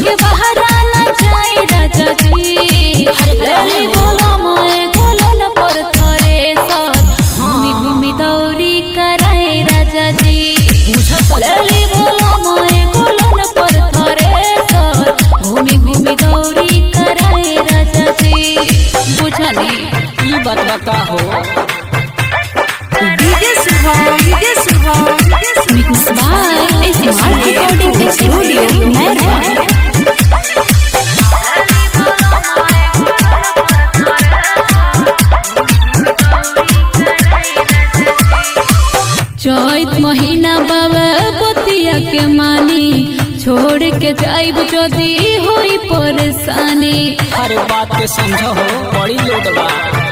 के बहरा न जाए राजा जी लली बोला मोए गोलन पर थरे सर घूमी घूमी दौरी कराए राजा जी लली बोला मोए गोलन पर थरे सर घूमी घूमी दौरी कराए राजा जी बुझनी ई बात बता हो DJ Shubham DJ Shubham Mix by SMR Recording Studio, Merwa. चैत महीना बाबा बतिया के मानी छोड़ के जाइब जदी होई परेशानी हर बात के समझो हो बड़ी लोड बा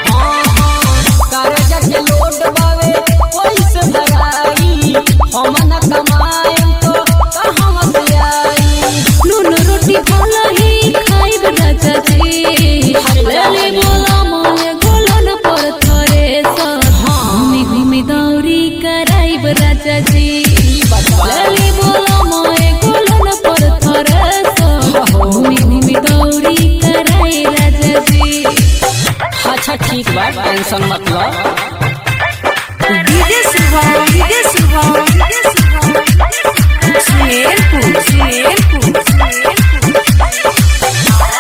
कर्जा के लोड बावे पैसे भराई हम न कमाएम तो कहाँ से आई नून रोटी भला ही खाइब राजा जी लली बोला मोले गोलन पर थरे सर घूमी घूमी दौरी कराइब राजा जी ई बात बा लली बोला मोए गोलन पर थरे सर घूमी घूमी दौरी कराई राजा जी अच्छा ठीक बा टेंशन मत लो DJ Shubham DJ Shubham DJ Shubham Sumerpur Sumerpur Sumerpur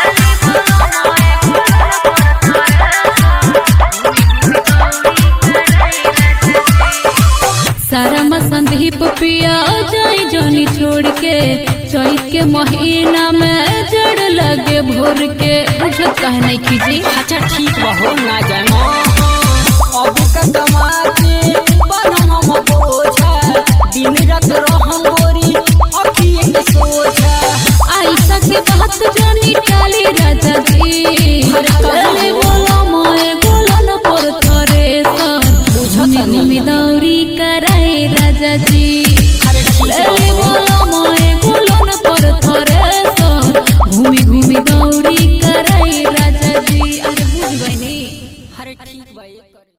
सारा संदीप पिया जाई जानी छोड़ के चैत के महीना में जड़ लगे भोर के बुझत कहे नहीं कीजी अच्छा ठीक बा हो ना जाए अब का कमा के बनम हम बोझा दिन रात रहम गोरी अखिए के सोझा ऐसा के बात जानी टाली राजा जी लली बोला मोए गोलन पर थरे सर घूमी घूमी दौरी कराए राजा जी अरे ठीक बा लली बोला मोए गोलन पर थरे सर घूमी घूमी दौरी कराए राजा जी अरे बुझ गई अरे ठीक बा